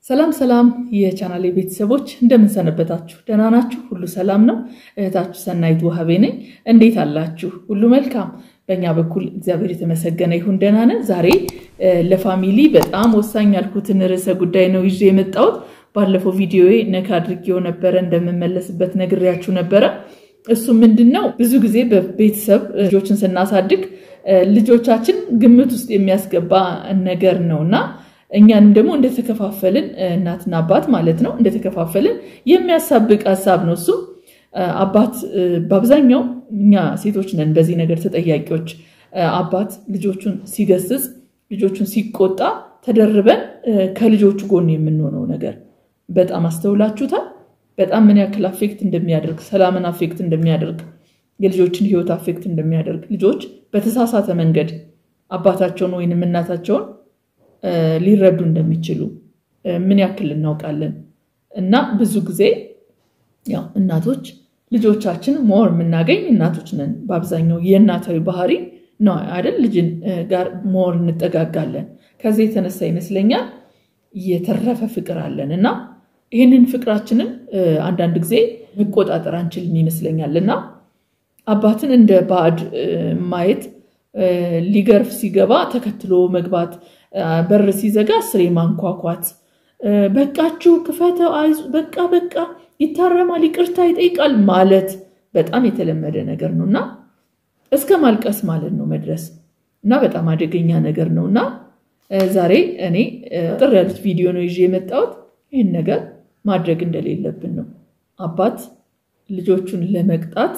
ሰላም ሰላም የቻናሌ ቤተሰቦች እንደምንሰነበታችሁ፣ ደህና ናችሁ? ሁሉ ሰላም ነው? እህታችሁ ሰናይት ውሃቤ ነኝ። እንዴት አላችሁ? ሁሉ መልካም? በእኛ በኩል እግዚአብሔር የተመሰገነ ይሁን ደህና ነን። ዛሬ ለፋሚሊ በጣም ወሳኝ ያልኩትን ርዕሰ ጉዳይ ነው ይዤ የመጣሁት። ባለፈው ቪዲዮ ነካ አድርጌው ነበረ፣ እንደምመለስበት ነግሬያችሁ ነበረ። እሱ ምንድን ነው ብዙ ጊዜ በቤተሰብ ልጆችን ስናሳድግ ልጆቻችን ግምት ውስጥ የሚያስገባ ነገር ነው እና እኛንም ደግሞ እንደተከፋፈልን እናትና አባት ማለት ነው እንደተከፋፈልን የሚያሳብቅ ሀሳብ ነው እሱ። አባት በአብዛኛው እኛ ሴቶች ነን በዚህ ነገር ተጠያቂዎች። አባት ልጆቹን ሲገስጽ፣ ልጆቹን ሲቆጣ ተደርበን ከልጆቹ ጎን የምንሆነው ነገር በጣም አስተውላችሁታል። በጣም ምን ያክል አፌክት እንደሚያደርግ ሰላምን አፌክት እንደሚያደርግ የልጆችን ሕይወት አፌክት እንደሚያደርግ ልጆች በተሳሳተ መንገድ አባታቸውን ወይንም እናታቸውን ሊረዱ እንደሚችሉ ምን ያክል እናውቃለን። እና ብዙ ጊዜ ያው እናቶች ልጆቻችን ሞር የምናገኝ እናቶች ነን። በአብዛኛው የእናታዊ ባህሪ ነው አይደል? ልጅን ጋር ሞር እንጠጋጋለን። ከዚህ የተነሳ ይመስለኛል የተረፈ ፍቅር አለን እና ይህንን ፍቅራችንን አንዳንድ ጊዜ መቆጣጠር አንችልም ይመስለኛል እና አባትን እንደ ባዕድ ማየት ሊገርፍ ሲገባ ተከትሎ መግባት በር ሲዘጋ ስሬ ማንኳኳት፣ በቃችሁ ክፈተው፣ በቃ በቃ ይታረማል፣ ይቅርታ ይጠይቃል ማለት በጣም የተለመደ ነገር ነው እና እስከ ማልቀስ ማለት ነው መድረስ እና በጣም አደገኛ ነገር ነው እና ዛሬ እኔ ጥር ያሉት ቪዲዮ ነው ይዤ የመጣሁት ይህን ነገር ማድረግ እንደሌለብን ነው። አባት ልጆቹን ለመቅጣት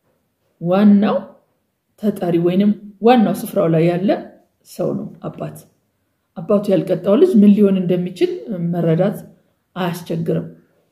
ዋናው ተጠሪ ወይንም ዋናው ስፍራው ላይ ያለ ሰው ነው አባት። አባቱ ያልቀጣው ልጅ ምን ሊሆን እንደሚችል መረዳት አያስቸግርም።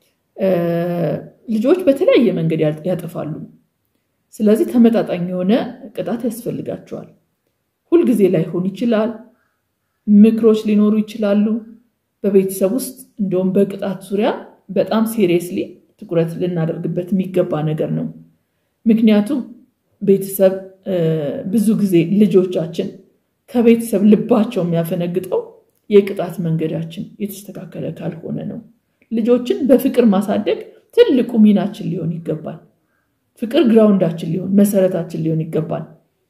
ልጆች በተለያየ መንገድ ያጠፋሉ። ስለዚህ ተመጣጣኝ የሆነ ቅጣት ያስፈልጋቸዋል። ሁልጊዜ ላይሆን ይችላል። ምክሮች ሊኖሩ ይችላሉ። በቤተሰብ ውስጥ እንደውም በቅጣት ዙሪያ በጣም ሲሪየስሊ ትኩረት ልናደርግበት የሚገባ ነገር ነው። ምክንያቱም ቤተሰብ ብዙ ጊዜ ልጆቻችን ከቤተሰብ ልባቸው የሚያፈነግጠው የቅጣት መንገዳችን የተስተካከለ ካልሆነ ነው። ልጆችን በፍቅር ማሳደግ ትልቁ ሚናችን ሊሆን ይገባል። ፍቅር ግራውንዳችን ሊሆን መሰረታችን ሊሆን ይገባል።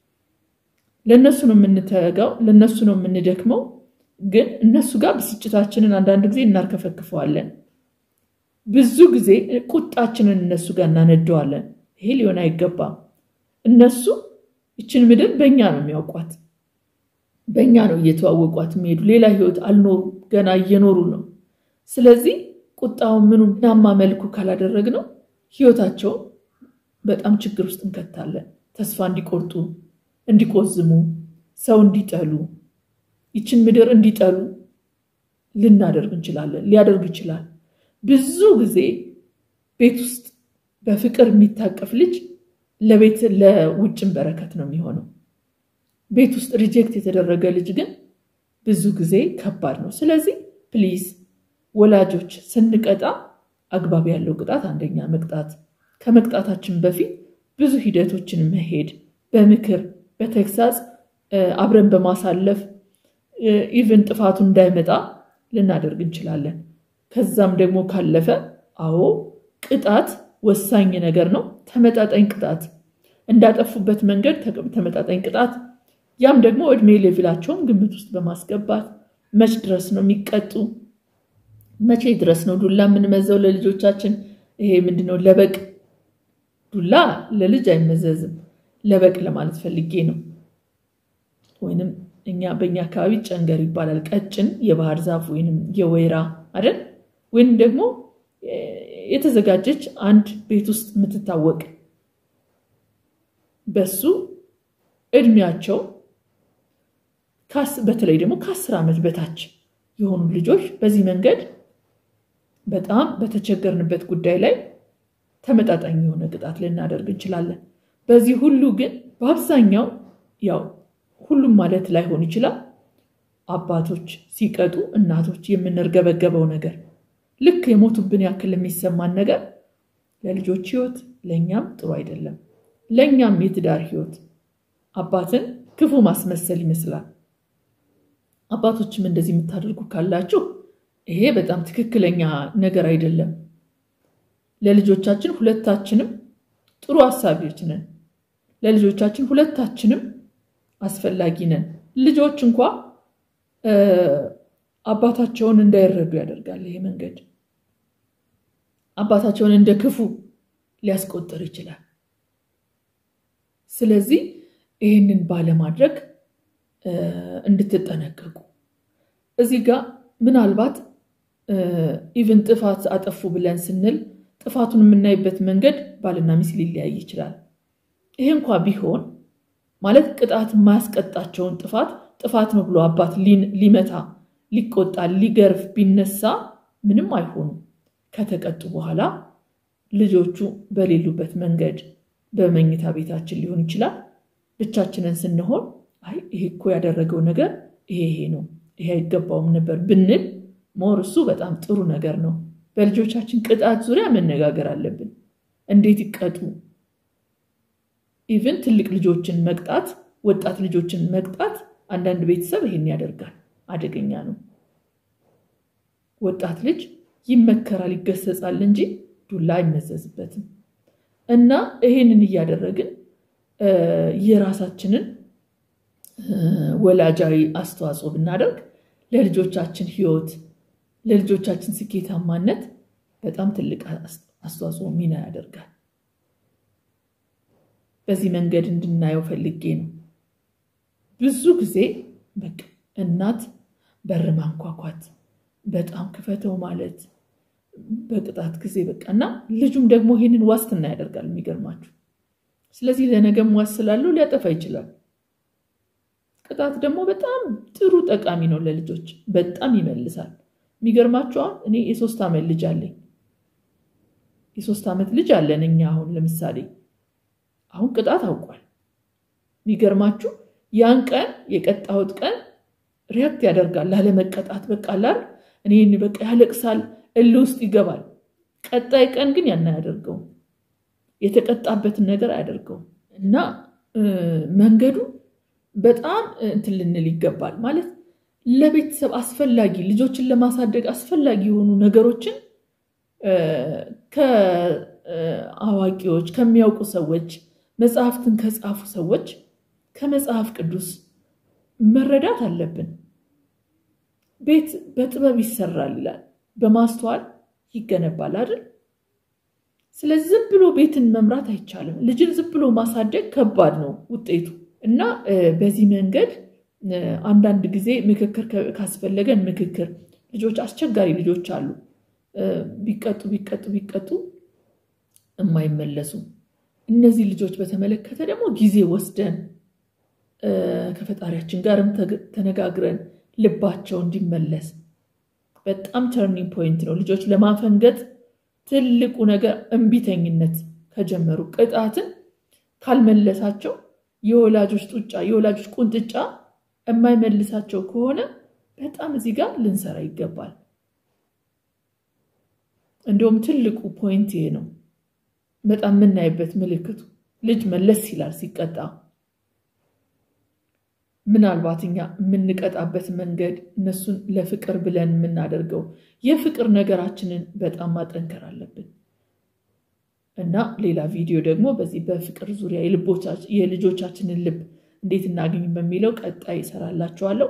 ለእነሱ ነው የምንተጋው፣ ለእነሱ ነው የምንደክመው። ግን እነሱ ጋር ብስጭታችንን አንዳንድ ጊዜ እናርከፈክፈዋለን። ብዙ ጊዜ ቁጣችንን እነሱ ጋር እናነደዋለን። ይሄ ሊሆን አይገባም። እነሱ ይችን ምድር በእኛ ነው የሚያውቋት በእኛ ነው እየተዋወቋት የሚሄዱ። ሌላ ህይወት አልኖሩ ገና እየኖሩ ነው። ስለዚህ ቁጣውን ምኑ ናማ መልኩ ካላደረግነው ህይወታቸውን በጣም ችግር ውስጥ እንከታለን። ተስፋ እንዲቆርጡ፣ እንዲቆዝሙ፣ ሰው እንዲጠሉ፣ ይችን ምድር እንዲጠሉ ልናደርግ እንችላለን። ሊያደርግ ይችላል። ብዙ ጊዜ ቤት ውስጥ በፍቅር የሚታቀፍ ልጅ ለቤት ለውጭም በረከት ነው የሚሆነው። ቤት ውስጥ ሪጀክት የተደረገ ልጅ ግን ብዙ ጊዜ ከባድ ነው። ስለዚህ ፕሊዝ ወላጆች ስንቀጣ አግባብ ያለው ቅጣት፣ አንደኛ መቅጣት፣ ከመቅጣታችን በፊት ብዙ ሂደቶችን መሄድ፣ በምክር በተግሳጽ አብረን በማሳለፍ ኢቨን ጥፋቱ እንዳይመጣ ልናደርግ እንችላለን። ከዛም ደግሞ ካለፈ አዎ ቅጣት ወሳኝ ነገር ነው። ተመጣጣኝ ቅጣት እንዳጠፉበት መንገድ ተመጣጣኝ ቅጣት ያም ደግሞ እድሜ ሌቭላቸውን ግምት ውስጥ በማስገባት መች ድረስ ነው የሚቀጡ? መቼ ድረስ ነው ዱላ የምንመዘው ለልጆቻችን? ይሄ ምንድነው? ለበቅ ዱላ ለልጅ አይመዘዝም። ለበቅ ለማለት ፈልጌ ነው። ወይንም እኛ በእኛ አካባቢ ጨንገር ይባላል። ቀጭን የባህር ዛፍ ወይንም የወይራ አይደል? ወይንም ደግሞ የተዘጋጀች አንድ ቤት ውስጥ የምትታወቅ በሱ እድሜያቸው በተለይ ደግሞ ከአስር ዓመት በታች የሆኑ ልጆች በዚህ መንገድ በጣም በተቸገርንበት ጉዳይ ላይ ተመጣጣኝ የሆነ ቅጣት ልናደርግ እንችላለን። በዚህ ሁሉ ግን በአብዛኛው ያው ሁሉም ማለት ላይሆን ይችላል። አባቶች ሲቀጡ እናቶች የምንርገበገበው ነገር ልክ የሞቱብን ያክል የሚሰማን ነገር ለልጆች ሕይወት ለእኛም ጥሩ አይደለም። ለእኛም የትዳር ሕይወት አባትን ክፉ ማስመሰል ይመስላል። አባቶችም እንደዚህ የምታደርጉ ካላችሁ ይሄ በጣም ትክክለኛ ነገር አይደለም። ለልጆቻችን ሁለታችንም ጥሩ አሳቢዎች ነን። ለልጆቻችን ሁለታችንም አስፈላጊ ነን። ልጆች እንኳ አባታቸውን እንዳይረዱ ያደርጋል። ይሄ መንገድ አባታቸውን እንደ ክፉ ሊያስቆጥር ይችላል። ስለዚህ ይህንን ባለማድረግ እንድትጠነቀቁ እዚህ ጋር ምናልባት ኢቭን ጥፋት አጠፉ ብለን ስንል ጥፋቱን የምናይበት መንገድ ባልና ሚስት ሊለያይ ይችላል። ይሄ እንኳ ቢሆን ማለት ቅጣት የማያስቀጣቸውን ጥፋት ጥፋት ነው ብሎ አባት ሊመታ፣ ሊቆጣ፣ ሊገርፍ ቢነሳ ምንም አይሆኑም። ከተቀጡ በኋላ ልጆቹ በሌሉበት መንገድ በመኝታ ቤታችን ሊሆን ይችላል ብቻችንን ስንሆን አይ ይሄ እኮ ያደረገው ነገር ይሄ ይሄ ነው ይሄ አይገባውም ነበር ብንል ሞር እሱ በጣም ጥሩ ነገር ነው። በልጆቻችን ቅጣት ዙሪያ መነጋገር አለብን። እንዴት ይቀጡ? ኢቭን ትልቅ ልጆችን መቅጣት፣ ወጣት ልጆችን መቅጣት አንዳንድ ቤተሰብ ይሄን ያደርጋል። አደገኛ ነው። ወጣት ልጅ ይመከራል፣ ይገሰጻል እንጂ ዱላ አይመዘዝበትም። እና ይሄንን እያደረግን የራሳችንን ወላጃዊ አስተዋጽኦ ብናደርግ ለልጆቻችን ሕይወት ለልጆቻችን ስኬታማነት በጣም ትልቅ አስተዋጽኦ ሚና ያደርጋል። በዚህ መንገድ እንድናየው ፈልጌ ነው። ብዙ ጊዜ በቃ እናት በር ማንኳኳት፣ በጣም ክፈተው ማለት በቅጣት ጊዜ በቃ እና ልጁም ደግሞ ይሄንን ዋስትና ያደርጋል። የሚገርማችሁ ስለዚህ ለነገም ዋስ ስላለው ሊያጠፋ ይችላል። ቅጣት ደግሞ በጣም ጥሩ ጠቃሚ ነው ለልጆች በጣም ይመልሳል። የሚገርማችሁ አሁን እኔ የሶስት ዓመት ልጅ አለኝ። የሶስት ዓመት ልጅ አለን እኛ አሁን ለምሳሌ አሁን ቅጣት አውቋል። የሚገርማችሁ ያን ቀን የቀጣሁት ቀን ሪያክት ያደርጋል ላለመቀጣት በቃ ላል እኔ በቃ ያለቅሳል፣ እል ውስጥ ይገባል። ቀጣይ ቀን ግን ያን አያደርገውም። የተቀጣበትን ነገር አያደርገውም እና መንገዱ በጣም እንትን ልንል ይገባል ማለት ለቤተሰብ አስፈላጊ ልጆችን ለማሳደግ አስፈላጊ የሆኑ ነገሮችን ከአዋቂዎች ከሚያውቁ ሰዎች መጽሐፍትን ከጻፉ ሰዎች ከመጽሐፍ ቅዱስ መረዳት አለብን። ቤት በጥበብ ይሰራል ይላል፣ በማስተዋል ይገነባል አይደል? ስለዚህ ዝም ብሎ ቤትን መምራት አይቻልም። ልጅን ዝም ብሎ ማሳደግ ከባድ ነው ውጤቱ እና በዚህ መንገድ አንዳንድ ጊዜ ምክክር ካስፈለገን ምክክር ልጆች አስቸጋሪ ልጆች አሉ። ቢቀጡ ቢቀጡ ቢቀጡ የማይመለሱ እነዚህ ልጆች በተመለከተ ደግሞ ጊዜ ወስደን ከፈጣሪያችን ጋርም ተነጋግረን ልባቸው እንዲመለስ በጣም ተርኒንግ ፖይንት ነው። ልጆች ለማፈንገጥ ትልቁ ነገር እምቢተኝነት ከጀመሩ ቅጣትን ካልመለሳቸው የወላጆች ጡጫ የወላጆች ቁንጥጫ የማይመልሳቸው ከሆነ በጣም እዚህ ጋር ልንሰራ ይገባል። እንዲሁም ትልቁ ፖይንት ይሄ ነው። በጣም የምናይበት ምልክቱ ልጅ መለስ ይላል ሲቀጣ። ምናልባት እኛ የምንቀጣበት መንገድ እነሱን ለፍቅር ብለን የምናደርገው የፍቅር ነገራችንን በጣም ማጠንከር አለብን እና ሌላ ቪዲዮ ደግሞ በዚህ በፍቅር ዙሪያ የልጆቻችንን ልብ እንዴት እናገኝ በሚለው ቀጣይ ይሰራላችኋለሁ።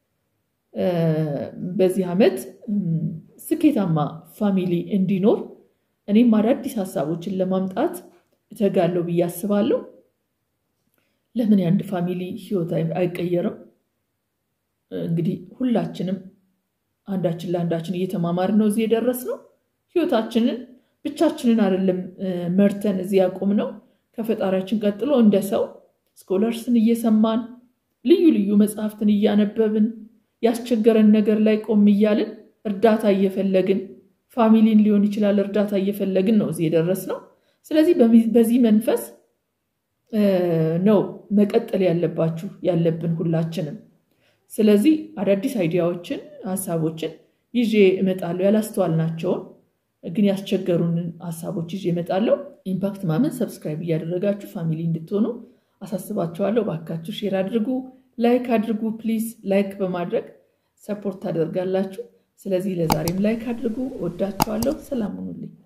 በዚህ ዓመት ስኬታማ ፋሚሊ እንዲኖር እኔም አዳዲስ ሀሳቦችን ለማምጣት እተጋለሁ ብዬ አስባለሁ። ለምን የአንድ ፋሚሊ ህይወት አይቀየርም? እንግዲህ ሁላችንም አንዳችን ለአንዳችን እየተማማርን ነው እዚህ የደረስነው። ህይወታችንን ብቻችንን አይደለም መርተን እዚህ ያቆም ነው። ከፈጣሪያችን ቀጥሎ እንደ ሰው ስኮለርስን እየሰማን ልዩ ልዩ መጽሐፍትን እያነበብን ያስቸገረን ነገር ላይ ቆም እያልን እርዳታ እየፈለግን ፋሚሊን ሊሆን ይችላል እርዳታ እየፈለግን ነው እዚህ የደረስነው። ስለዚህ በዚህ መንፈስ ነው መቀጠል ያለባችሁ ያለብን ሁላችንም። ስለዚህ አዳዲስ አይዲያዎችን ሀሳቦችን ይዤ እመጣለሁ። ያላስተዋልናቸውን ግን ያስቸገሩንን ሀሳቦች ይዤ እመጣለሁ። ኢምፓክት ማመን ሰብስክራይብ እያደረጋችሁ ፋሚሊ እንድትሆኑ አሳስባችኋለሁ። ባካችሁ ሼር አድርጉ፣ ላይክ አድርጉ። ፕሊዝ ላይክ በማድረግ ሰፖርት ታደርጋላችሁ። ስለዚህ ለዛሬም ላይክ አድርጉ። ወዳችኋለሁ። ሰላም ሁኑልኝ።